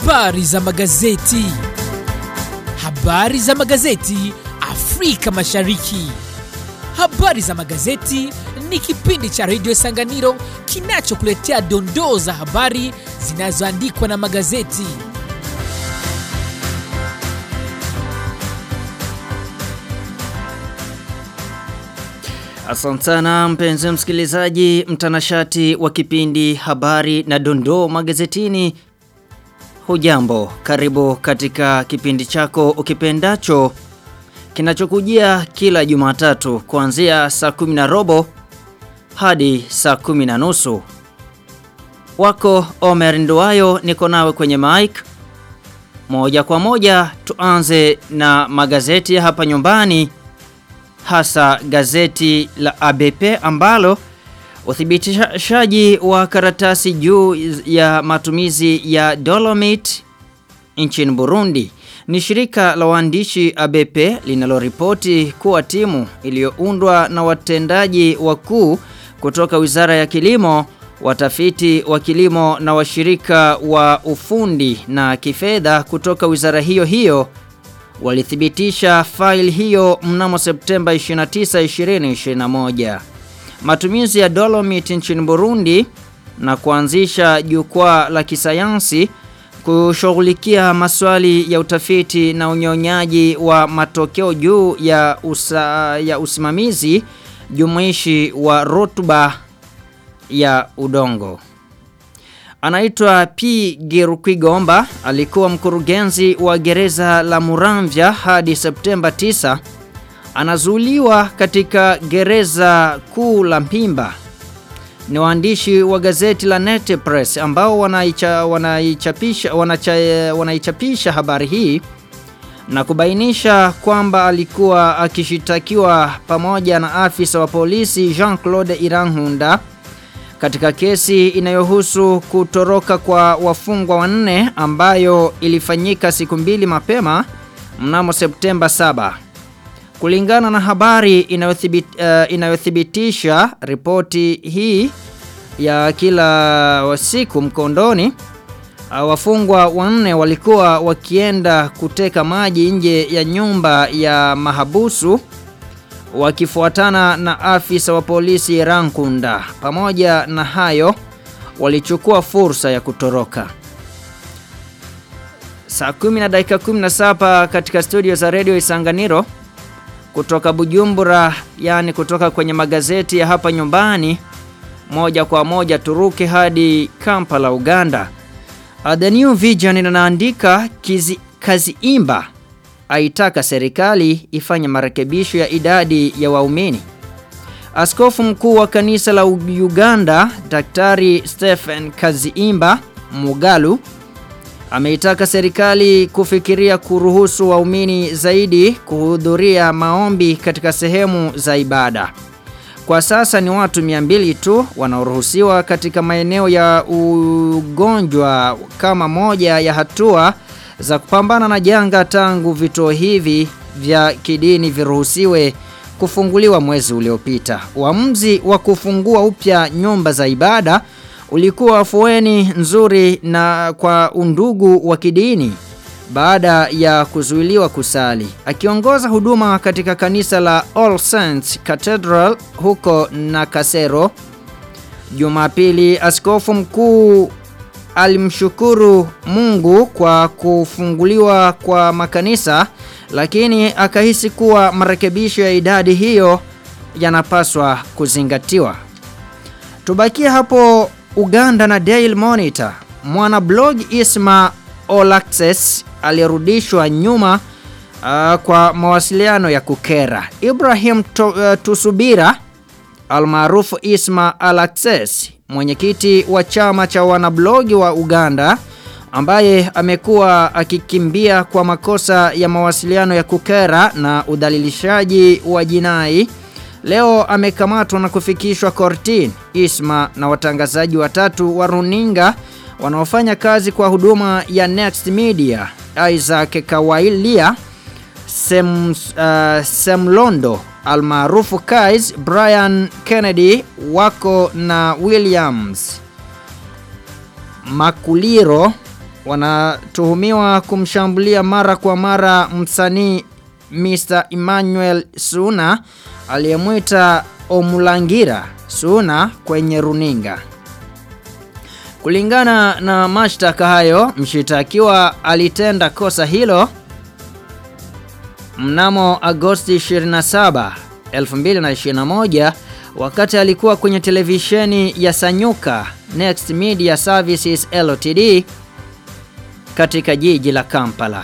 Habari za magazeti. Habari za magazeti Afrika Mashariki. Habari za magazeti ni kipindi cha redio Sanganiro kinachokuletea dondoo za habari zinazoandikwa na magazeti. Asante sana mpenzi msikilizaji, mtanashati wa kipindi habari na dondoo magazetini. Hujambo, karibu katika kipindi chako ukipendacho kinachokujia kila Jumatatu kuanzia saa kumi na robo hadi saa kumi na nusu. Wako Omer Nduwayo niko nawe kwenye mic. Moja kwa moja tuanze na magazeti ya hapa nyumbani hasa gazeti la ABP ambalo uthibitishaji wa karatasi juu ya matumizi ya Dolomite nchini Burundi ni shirika la waandishi ABP linaloripoti kuwa timu iliyoundwa na watendaji wakuu kutoka Wizara ya Kilimo, watafiti wa kilimo na washirika wa ufundi na kifedha kutoka wizara hiyo hiyo walithibitisha faili hiyo mnamo Septemba 29, 2021. Matumizi ya Dolomite nchini Burundi na kuanzisha jukwaa la kisayansi kushughulikia maswali ya utafiti na unyonyaji wa matokeo juu ya, usa, ya usimamizi jumuishi wa rutuba ya udongo. Anaitwa P. Girukwigomba, alikuwa mkurugenzi wa gereza la Muramvya hadi Septemba 9. Anazuiliwa katika gereza kuu la Mpimba. Ni waandishi wa gazeti la Net Press ambao wanaicha, wanaichapisha, wanacha, wanaichapisha habari hii na kubainisha kwamba alikuwa akishitakiwa pamoja na afisa wa polisi Jean-Claude Iranhunda katika kesi inayohusu kutoroka kwa wafungwa wanne ambayo ilifanyika siku mbili mapema mnamo Septemba 7. Kulingana na habari inayothibit, uh, inayothibitisha ripoti hii ya kila siku mkondoni uh, wafungwa wanne walikuwa wakienda kuteka maji nje ya nyumba ya mahabusu wakifuatana na afisa wa polisi Rankunda. Pamoja na hayo walichukua fursa ya kutoroka. Saa 10 na dakika 17 katika studio za Radio Isanganiro kutoka Bujumbura, yani kutoka kwenye magazeti ya hapa nyumbani, moja kwa moja turuke hadi Kampala, Uganda. Uh, The New Vision inaandika kizi, kazi imba aitaka serikali ifanye marekebisho ya idadi ya waumini. Askofu mkuu wa kanisa la Uganda, Daktari Stephen Kaziimba Mugalu ameitaka serikali kufikiria kuruhusu waumini zaidi kuhudhuria maombi katika sehemu za ibada. Kwa sasa ni watu 200 tu wanaoruhusiwa katika maeneo ya ugonjwa kama moja ya hatua za kupambana na janga tangu vituo hivi vya kidini viruhusiwe kufunguliwa mwezi uliopita. Uamuzi wa kufungua upya nyumba za ibada ulikuwa afueni nzuri na kwa undugu wa kidini baada ya kuzuiliwa kusali. Akiongoza huduma katika kanisa la All Saints Cathedral huko Nakasero, Jumapili askofu mkuu alimshukuru Mungu kwa kufunguliwa kwa makanisa lakini akahisi kuwa marekebisho ya idadi hiyo yanapaswa kuzingatiwa. Tubakie hapo Uganda na Daily Monitor. Mwana blog Isma Olaxes alirudishwa nyuma uh, kwa mawasiliano ya kukera. Ibrahim to, uh, Tusubira almaarufu Isma Alaxes mwenyekiti wa chama cha wanablogi wa Uganda ambaye amekuwa akikimbia kwa makosa ya mawasiliano ya kukera na udhalilishaji wa jinai leo amekamatwa na kufikishwa kortini. Isma na watangazaji watatu wa runinga wanaofanya kazi kwa huduma ya Next Media, Isaac Kawailia, Sem, uh, Semlondo almaarufu Kais, Brian Kennedy wako na Williams Makuliro wanatuhumiwa kumshambulia mara kwa mara msanii Mr. Emmanuel Suna aliyemwita Omulangira Suna kwenye runinga. Kulingana na mashtaka hayo, mshitakiwa alitenda kosa hilo mnamo Agosti 27, 2021 wakati alikuwa kwenye televisheni ya Sanyuka Next Media Services Ltd katika jiji la Kampala.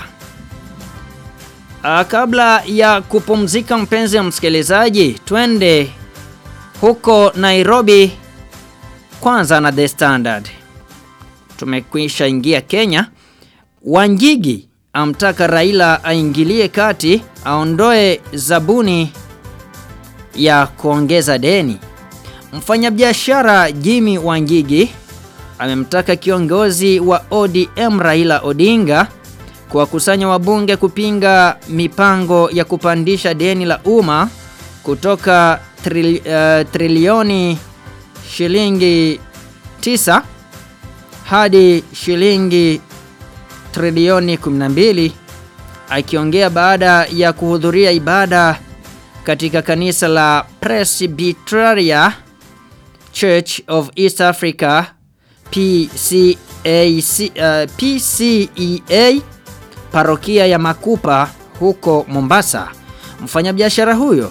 A, kabla ya kupumzika mpenzi msikilizaji, twende huko Nairobi kwanza na The Standard. Tumekwisha ingia Kenya. Wanjigi amtaka Raila aingilie kati aondoe zabuni ya kuongeza deni. Mfanyabiashara Jimmy Wanjigi amemtaka kiongozi wa ODM Raila Odinga kuwakusanya wabunge kupinga mipango ya kupandisha deni la umma kutoka tril, uh, trilioni shilingi 9 hadi shilingi trilioni 12 akiongea baada ya kuhudhuria ibada katika kanisa la Presbyteria Church of East Africa PCAC, uh, PCEA parokia ya Makupa huko Mombasa. Mfanyabiashara huyo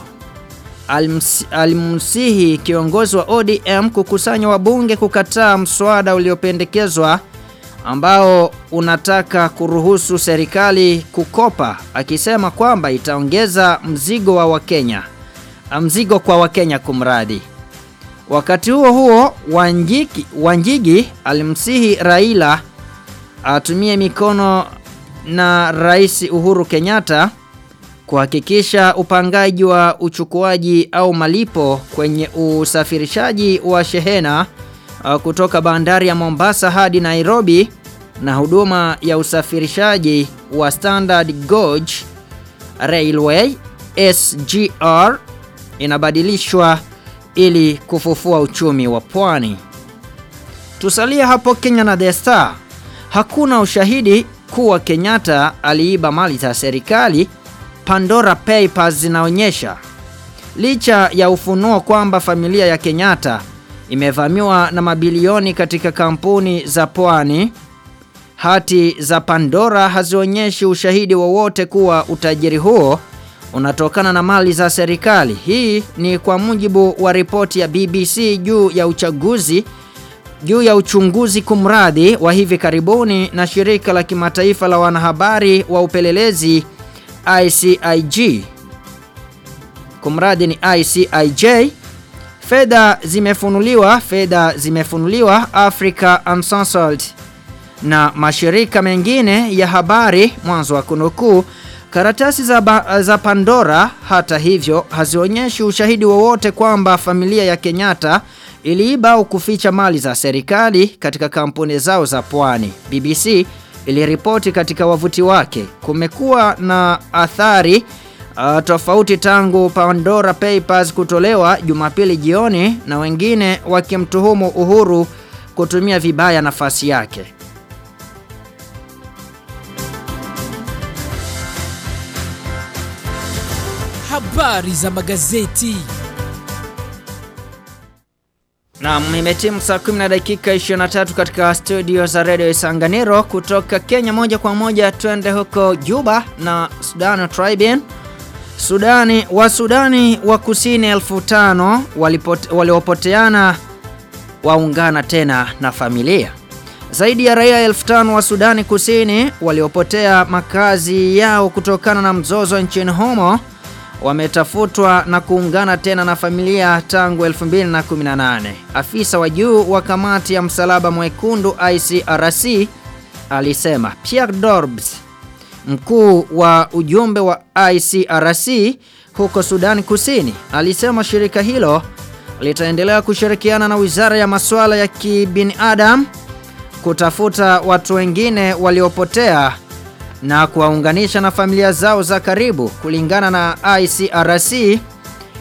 alimsihi kiongozi wa ODM kukusanya wabunge kukataa mswada uliopendekezwa ambao unataka kuruhusu serikali kukopa akisema kwamba itaongeza mzigo wa Wakenya mzigo kwa Wakenya kumradi. Wakati huo huo Wanjigi, Wanjigi alimsihi Raila atumie mikono na Rais Uhuru Kenyatta kuhakikisha upangaji wa uchukuaji au malipo kwenye usafirishaji wa shehena uh, kutoka bandari ya Mombasa hadi Nairobi na huduma ya usafirishaji wa Standard Gauge Railway SGR inabadilishwa ili kufufua uchumi wa pwani. Tusalie hapo Kenya na The Star. Hakuna ushahidi kuwa Kenyatta aliiba mali za serikali Pandora Papers zinaonyesha licha ya ufunuo kwamba familia ya Kenyatta imevamiwa na mabilioni katika kampuni za pwani, hati za Pandora hazionyeshi ushahidi wowote kuwa utajiri huo unatokana na mali za serikali. Hii ni kwa mujibu wa ripoti ya BBC juu ya uchaguzi juu ya uchunguzi kumradhi wa hivi karibuni na shirika la kimataifa la wanahabari wa upelelezi ICIG. Kumradi ni ICIJ. Fedha zimefunuliwa, fedha zimefunuliwa Africa Uncensored na mashirika mengine ya habari mwanzo wa kunukuu. Karatasi za, ba, za Pandora hata hivyo hazionyeshi ushahidi wowote kwamba familia ya Kenyatta iliiba au kuficha mali za serikali katika kampuni zao za pwani. BBC iliripoti katika wavuti wake. Kumekuwa na athari uh, tofauti tangu Pandora Papers kutolewa Jumapili jioni na wengine wakimtuhumu Uhuru kutumia vibaya nafasi yake. Habari za magazeti. Na imetimu saa 10 na dakika 23 katika studio za Radio Isanganiro kutoka Kenya moja kwa moja twende huko Juba na Sudan Tribune. Sudani wa Sudani wa Kusini 1500 waliopoteana waungana tena na familia. Zaidi ya raia 1500 wa Sudani Kusini waliopotea makazi yao kutokana na mzozo nchini humo wametafutwa na kuungana tena na familia tangu 2018. Afisa wa juu wa kamati ya msalaba mwekundu ICRC alisema. Pierre Dorbs, mkuu wa ujumbe wa ICRC huko Sudan Kusini, alisema shirika hilo litaendelea kushirikiana na Wizara ya Masuala ya Kibinadamu kutafuta watu wengine waliopotea na kuwaunganisha na familia zao za karibu kulingana na ICRC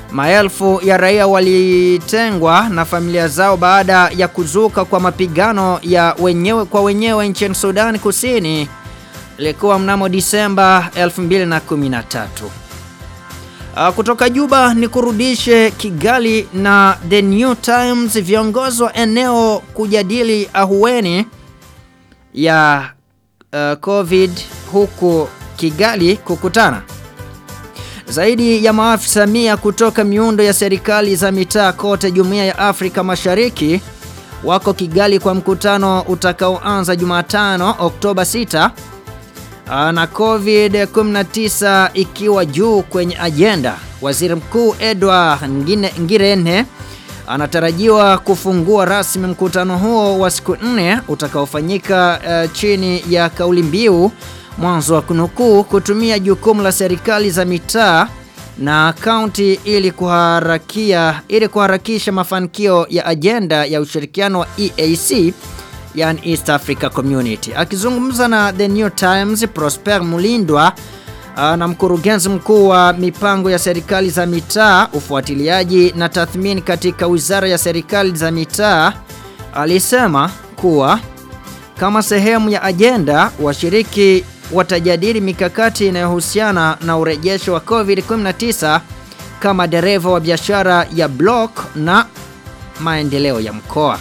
Maelfu ya raia walitengwa na familia zao baada ya kuzuka kwa mapigano ya wenyewe kwa wenyewe nchini Sudan Kusini. Ilikuwa mnamo Disemba 2013. Uh, kutoka Juba ni kurudishe Kigali na The New Times viongozi wa eneo kujadili ahueni ya uh, COVID huku Kigali kukutana. Zaidi ya maafisa mia kutoka miundo ya serikali za mitaa kote Jumuiya ya Afrika Mashariki wako Kigali kwa mkutano utakaoanza Jumatano Oktoba 6 na COVID-19 ikiwa juu kwenye ajenda. Waziri Mkuu Edward Ngine, Ngirente anatarajiwa kufungua rasmi mkutano huo wa siku nne utakaofanyika uh, chini ya kauli mbiu mwanzo wa kunukuu kutumia jukumu la serikali za mitaa na kaunti ili kuharakia ili kuharakisha mafanikio ya ajenda ya ushirikiano wa EAC yani East Africa Community. Akizungumza na The New Times, Prosper Mulindwa na mkurugenzi mkuu wa mipango ya serikali za mitaa, ufuatiliaji na tathmini katika Wizara ya Serikali za Mitaa alisema kuwa kama sehemu ya ajenda washiriki watajadili mikakati inayohusiana na urejesho wa COVID-19 kama dereva wa biashara ya block na maendeleo ya mkoa.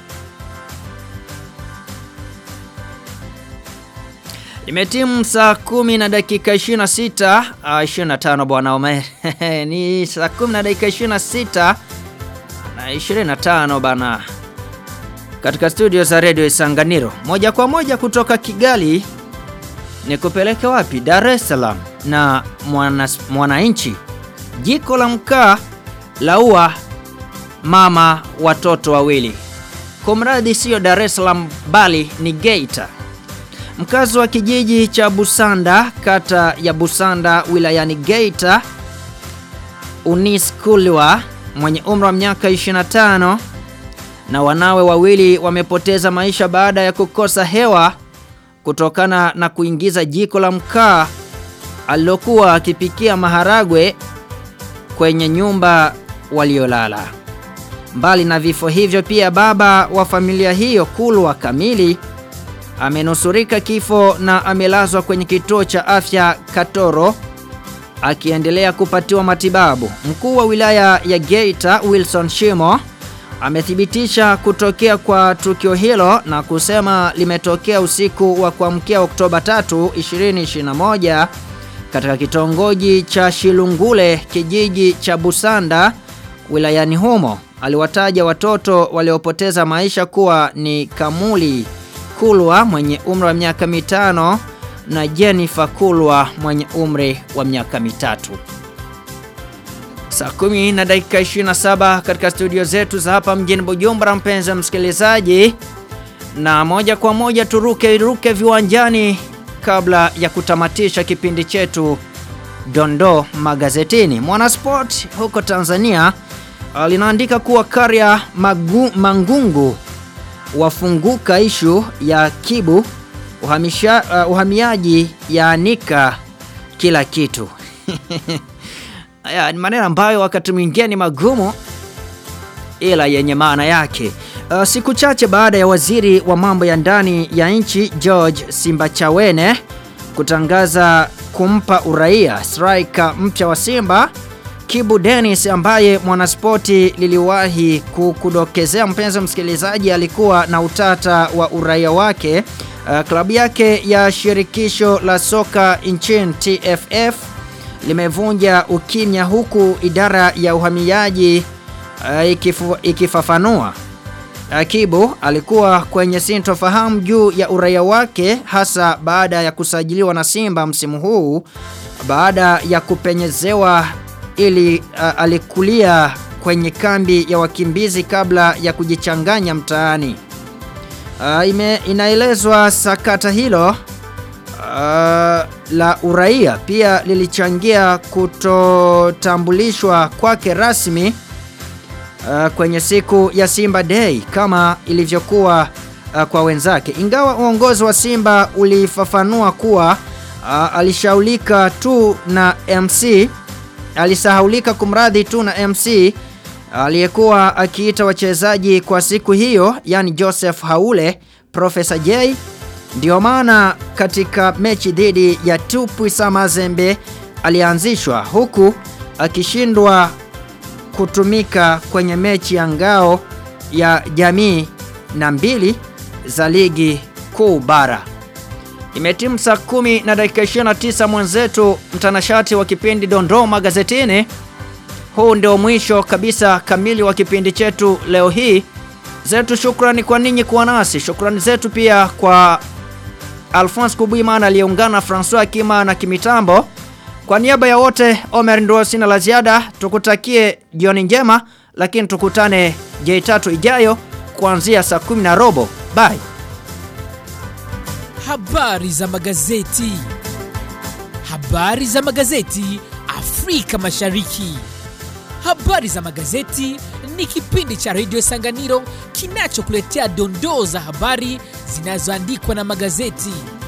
Imetimu saa kumi na dakika 26 uh, 25 bwana Omer. ni saa kumi na dakika 26 na 25 bana. Katika studio za Radio Isanganiro. Moja kwa moja kutoka Kigali ni kupeleke wapi? Dar es Salaam na mwananchi. Mwana Jiko la mkaa laua mama watoto wawili. Kumradi sio Dar es Salaam bali ni Geita. Mkazi wa kijiji cha Busanda, kata ya Busanda wilayani Geita, Unis Kulwa mwenye umri wa miaka 25 na wanawe wawili wamepoteza maisha baada ya kukosa hewa kutokana na kuingiza jiko la mkaa alilokuwa akipikia maharagwe kwenye nyumba waliolala. Mbali na vifo hivyo pia baba wa familia hiyo Kulwa Kamili amenusurika kifo na amelazwa kwenye kituo cha afya Katoro akiendelea kupatiwa matibabu. Mkuu wa wilaya ya Geita Wilson Shimo amethibitisha kutokea kwa tukio hilo na kusema limetokea usiku wa kuamkia Oktoba 3, 2021 katika kitongoji cha Shilungule kijiji cha Busanda wilayani humo. Aliwataja watoto waliopoteza maisha kuwa ni Kamuli Kulwa mwenye umri wa miaka mitano na Jennifer Kulwa mwenye umri wa miaka mitatu. Saa kumi na dakika 27 katika studio zetu za hapa mjini Bujumbura, mpenzi msikilizaji, na moja kwa moja turuke ruke viwanjani kabla ya kutamatisha kipindi chetu Dondo Magazetini. Mwanasport huko Tanzania linaandika kuwa Karia Magu, Mangungu wafunguka ishu ya Kibu uhamisha, uh, uhamiaji yaanika kila kitu. Haya ni maneno ambayo wakati mwingine ni magumu ila yenye maana yake. Uh, siku chache baada ya waziri wa mambo ya ndani ya nchi George Simbachawene kutangaza kumpa uraia striker mpya wa Simba Kibu Dennis ambaye mwanaspoti liliwahi kukudokezea mpenzi msikilizaji alikuwa na utata wa uraia wake. Uh, klabu yake ya shirikisho la soka nchini TFF limevunja ukimya huku idara ya uhamiaji uh, ikifu, ikifafanua uh, Kibu alikuwa kwenye sintofahamu juu ya uraia wake hasa baada ya kusajiliwa na Simba msimu huu baada ya kupenyezewa ili uh, alikulia kwenye kambi ya wakimbizi kabla ya kujichanganya mtaani. Uh, ime, inaelezwa sakata hilo uh, la uraia pia lilichangia kutotambulishwa kwake rasmi uh, kwenye siku ya Simba Day kama ilivyokuwa uh, kwa wenzake. Ingawa uongozi wa Simba ulifafanua kuwa uh, alishaulika tu na MC alisahaulika kumradhi tu na MC aliyekuwa akiita wachezaji kwa siku hiyo yani Joseph Haule Professor J ndio maana katika mechi dhidi ya Tupuisa Mazembe alianzishwa huku akishindwa kutumika kwenye mechi ya ngao ya jamii na mbili za ligi kuu bara. Imetimu saa kumi na dakika 29 mwenzetu mtanashati wa kipindi Dondoo Magazetini. Huu ndio mwisho kabisa kamili wa kipindi chetu leo hii. Zetu shukrani kwa ninyi kuwa nasi. Shukrani zetu pia kwa Alphonse Kubuimana aliyeungana François Kima na kimitambo. Kwa niaba ya wote Omer ndio sina la ziada. Tukutakie jioni njema lakini tukutane J3 ijayo kuanzia saa kumi na robo. Bye. Habari za magazeti. Habari za magazeti Afrika Mashariki. Habari za magazeti ni kipindi cha redio Sanganiro kinachokuletea dondoo za habari zinazoandikwa na magazeti.